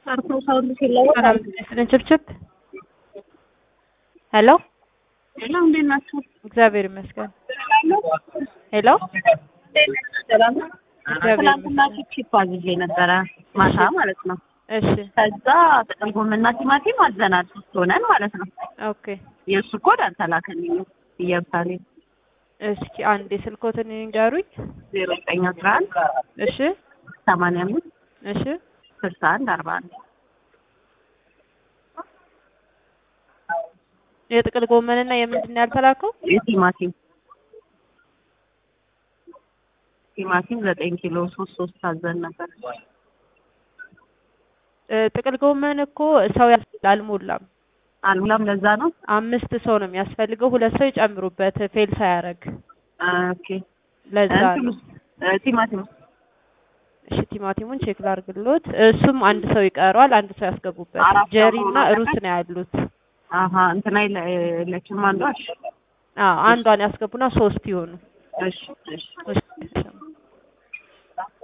ሰርቶ ሰው ሲለወጥ ሰላም ስልን ችብችብ ሄሎ ሄሎ፣ እንዴት ናችሁ? እግዚአብሔር ይመስገን። ሄሎ ሰላም ነው። እግዚአብሔር ትናንትና ቺፕ አዝዤ ነበረ ማታ ማለት ነው። እሺ ከዛ ጥቅል ጎመንና ቲማቲም አዘናል ሶስት ሆነን ማለት ነው። ኦኬ የእሱ ኮድ አልተላከልኝም። ኢየሩሳሌም እስኪ አንድ የስልኮትን ንገሩኝ። ዜሮ ዘጠኝ አስራ አንድ እሺ ሰማንያ አምስት እሺ ስልሳ አንድ አርባ አንድ የጥቅል ጎመንና የምንድን ነው ያልተላከው? የቲማቲም ቲማቲም ዘጠኝ ኪሎ ሶስት ሶስት አዘን ነበር። እ ጥቅል ጎመን እኮ ሰው ያስ- አልሞላም። አልሙላም ለዛ ነው። አምስት ሰው ነው የሚያስፈልገው። ሁለት ሰው ይጨምሩበት ፌል ሳያደርግ ኦኬ ለዛ ነው። እንትኑስ እ ቲማቲም እሺ ቲማቲሙን ቼክ ላድርግሎት። እሱም አንድ ሰው ይቀረዋል። አንድ ሰው ያስገቡበት። አራት ሰው ጀሪ እና ሆኖ ሩት ነው ያሉት። አሀ እንትና የለ- የለችም አንዷ። እሺ አዎ አንዷን ያስገቡና ሶስት ይሆኑ። እሺ እሺ እሺ